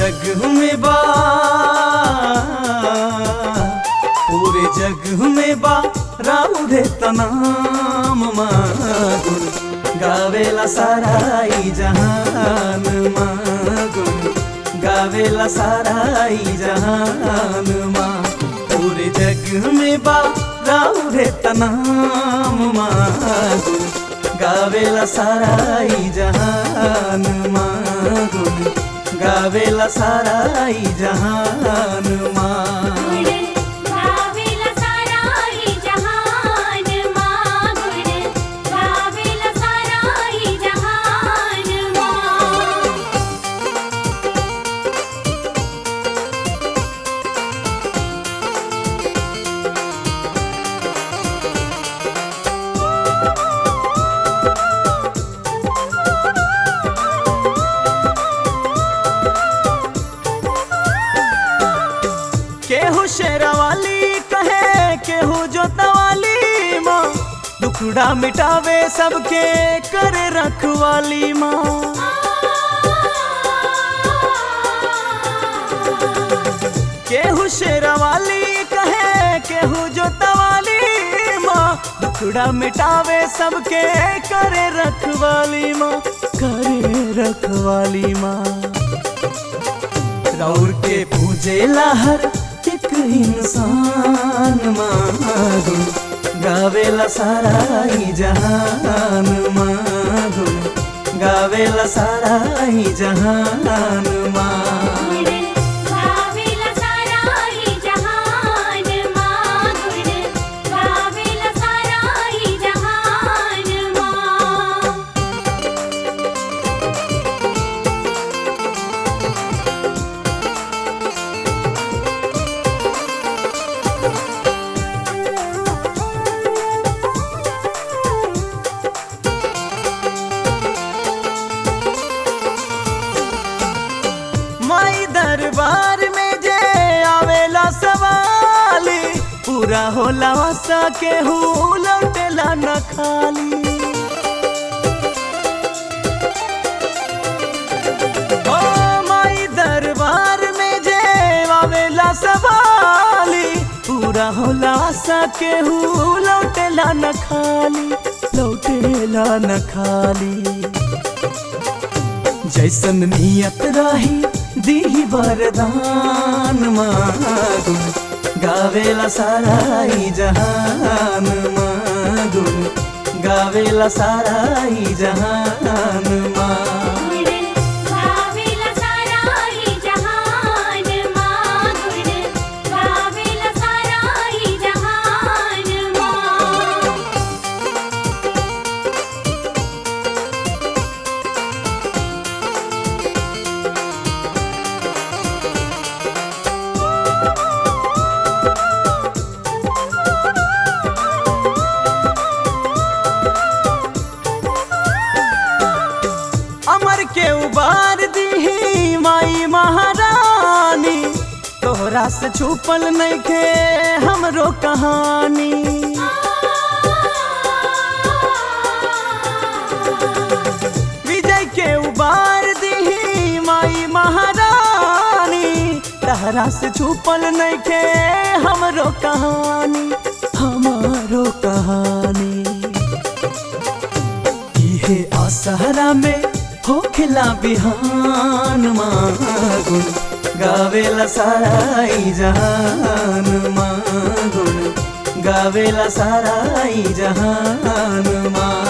जग में बा पूरे जग में बा राउरे तनाम मागुन गावेला साराई जहान मागुन गावेला साराई जहान माँ पूरे जग में बा राउरे तनाम मागुन गावेला साराई जहान मागुन गावेला साराई जहान माँ गावेला साराई जहान मागुण गावेला साराई जहान मा केहू शेरावाली कहे केहू जोतवाली माँ दुखड़ा मिटावे सबके करे रखवाली माँ केहू शेरावाली कहे केहू जोतवाली माँ दुखड़ा मिटावे सबके करे रखवाली माँ करे रखवाली माँ रौर के पूजे हर एक इंसान मागुन गावेला साराई जहान मागुन गावेला साराई जहान माँ गावेला साराई जहान मागुण गावेला साराई जहान मा माई दरबार में जे आवेला सवाली पूरा होला सा केहू लौटेला न खाली ओ माई दरबार में जे आवेला सवाली पूरा होला सा केहू लौटेला न खाली लौटेला न खाली जैसन नियत रही दी वरदान मागुन गावेला साराई जहान मागुन गावेला साराई जहान माँ गावेला साराई जहान मागुण गावेला साराई जहान मा अमर के उबार दी माई महारानी तोहरा से छुपल नहीं के हमरो कहानी विजय के उबार दी माई महारानी तहरा से छुपल नहीं के हमरो कहानी हमारो कहानी इहे असहरा में होखला बिहान मागुन गावेला साराई जहान मागुन गावेला साराई जहान माँ